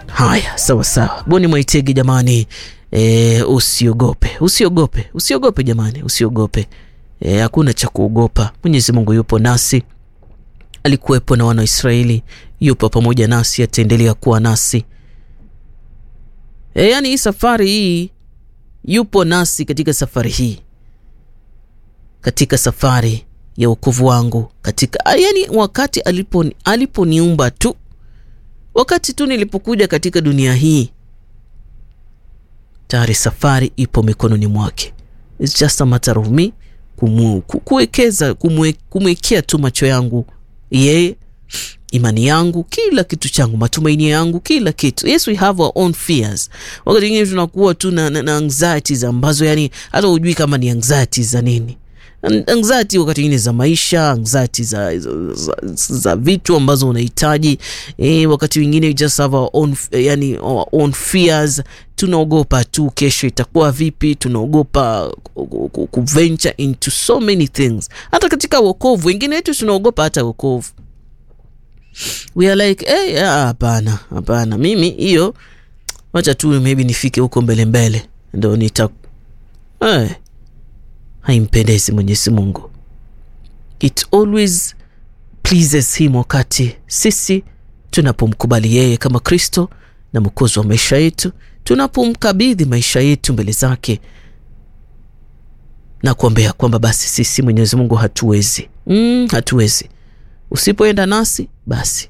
Haya, sawa sawa, Boni Mwaitegi jamani, e, usiogope, usiogope, usiogope jamani, usiogope. E, hakuna cha kuogopa. Mwenyezi Mungu yupo nasi, alikuwepo na wana wa Israeli, yupo pamoja nasi, ataendelea kuwa nasi. E, yaani hii safari hii yupo nasi katika safari hii, katika safari ya wokovu wangu, katika yaani wakati alipo aliponiumba tu, wakati tu nilipokuja katika dunia hii, tayari safari ipo mikononi mwake. It's just a matter of me kumu, kuwekeza kumwekea tu macho yangu yeye, imani yangu, kila kitu changu, matumaini yangu, kila kitu. Yes, we have our own fears. Wakati mwingine tunakuwa tu na, na, na anxieties ambazo yani hata hujui kama ni anxieties za nini anxiety wakati mwingine za maisha, anxiety za, za, za, za vitu ambazo unahitaji e, wakati mwingine just have our own, yani our own fears. Tunaogopa tu kesho itakuwa vipi, tunaogopa kuventure into so many things. Hata katika wokovu, wengine wetu tunaogopa hata wokovu, we are like hey, hapana hapana, mimi hiyo wacha tu maybe nifike huko mbele mbele ndo nita hey. Haimpendezi Mwenyezi Mungu. It always pleases him wakati sisi tunapomkubali yeye kama Kristo na mwokozi wa maisha yetu, tunapomkabidhi maisha yetu mbele zake na kuombea kwamba basi sisi Mwenyezi Mungu hatuwezi, mm, hatuwezi. Usipoenda nasi basi,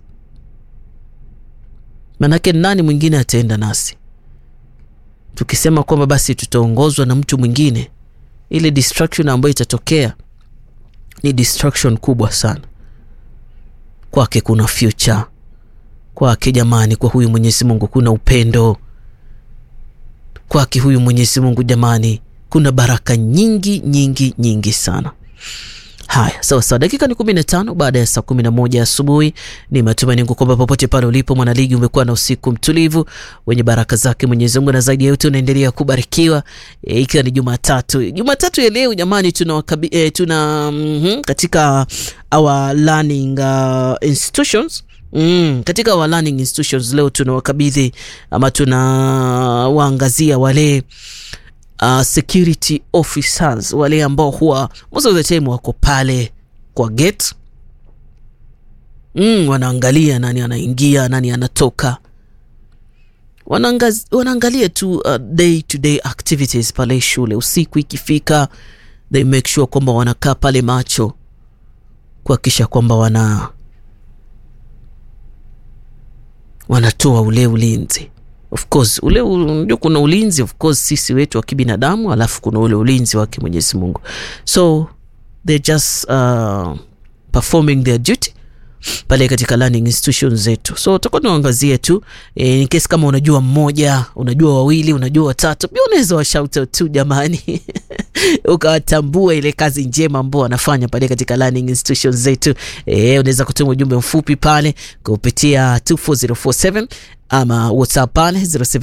manake nani mwingine ataenda nasi? Tukisema kwamba basi tutaongozwa na mtu mwingine ile distraction ambayo itatokea ni distraction kubwa sana kwake. Kuna future kwake, jamani. Kwa huyu Mwenyezi Mungu kuna upendo kwake, huyu Mwenyezi Mungu jamani, kuna baraka nyingi nyingi nyingi sana. Haya, sawa sawa, dakika ni kumi na tano baada ya saa kumi na moja asubuhi. Ni matumaini yangu kwamba popote pale ulipo mwanaligi, umekuwa na usiku mtulivu wenye baraka zake Mwenyezi Mungu, na zaidi ya yote unaendelea kubarikiwa e, ikiwa ni Jumatatu. Jumatatu ya leo jamani, tuna, e, tuna mm -hmm, katika our learning uh, institutions Mm, katika our learning institutions leo tunawakabidhi ama tunawaangazia wale Uh, security officers wale ambao huwa most of the time wako pale kwa gate mm, wanaangalia nani anaingia nani anatoka, wanaangalia tu uh, day to day activities pale shule. Usiku ikifika, they make sure kwamba wanakaa pale macho kuhakikisha kwamba wana wanatoa ule ulinzi Of course ule unajua, kuna ulinzi of course sisi wetu wa kibinadamu, alafu kuna ule ulinzi wake Mwenyezi Mungu, so they just uh, performing their duty pale katika learning institutions zetu. So tutakuwa tunaangazia tu e, in case kama unajua mmoja, unajua wawili, unajua watatu, pia unaweza wa shout out tu jamani ukawatambua ile kazi njema ambao wanafanya pale katika learning institutions zetu. E, unaweza kutuma ujumbe mfupi pale kupitia 24047 ama WhatsApp pale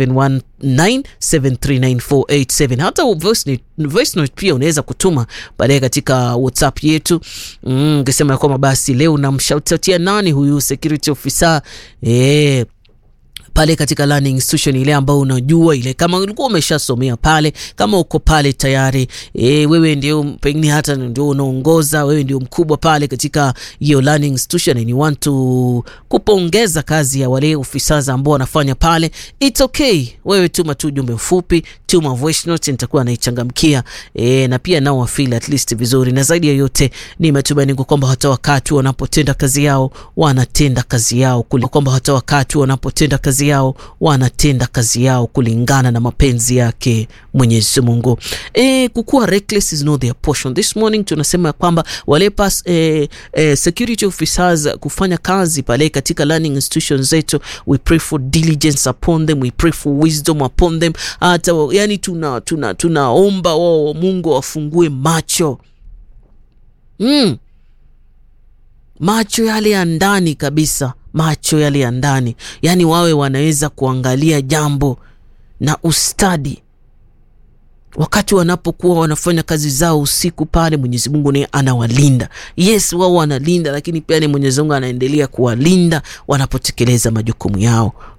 0719739487. Hata voice note, voice note pia unaweza kutuma pale katika WhatsApp yetu ukisema mm, kwamba basi leo namshautautia nani huyu security officer eh pale katika learning institution ile ambayo unajua ile, kama ulikuwa umeshasomea pale, kama uko pale tayari e, wewe ndio pengine hata ndio unaongoza, wewe ndio mkubwa pale katika hiyo learning institution, and you want to kupongeza kazi ya wale officers ambao wanafanya pale, it's okay. Wewe tuma tu ujumbe mfupi, tuma voice note, nitakuwa naichangamkia e, na pia nao wafeel at least vizuri, na zaidi ya yote ni matumaini kwamba hata wakati wanapotenda kazi yao wanatenda kazi yao kule, kwamba hata wakati wanapotenda kazi yao wanatenda kazi yao kulingana na mapenzi yake Mwenyezi Mungu. E, kukuwa reckless is not their portion. This morning tunasema kwamba wale pas, e, e, security officers kufanya kazi pale katika learning institutions zetu, we pray for diligence upon them, we pray for wisdom upon them. Hata yani tuna tuna tunaomba wao Mungu wafungue macho mm. macho yale ya ndani kabisa macho yale ya ndani, yaani wawe wanaweza kuangalia jambo na ustadi wakati wanapokuwa wanafanya kazi zao usiku pale. Mwenyezi Mungu naye anawalinda. Yes, wao wanalinda, lakini pia ni Mwenyezi Mungu anaendelea kuwalinda wanapotekeleza majukumu yao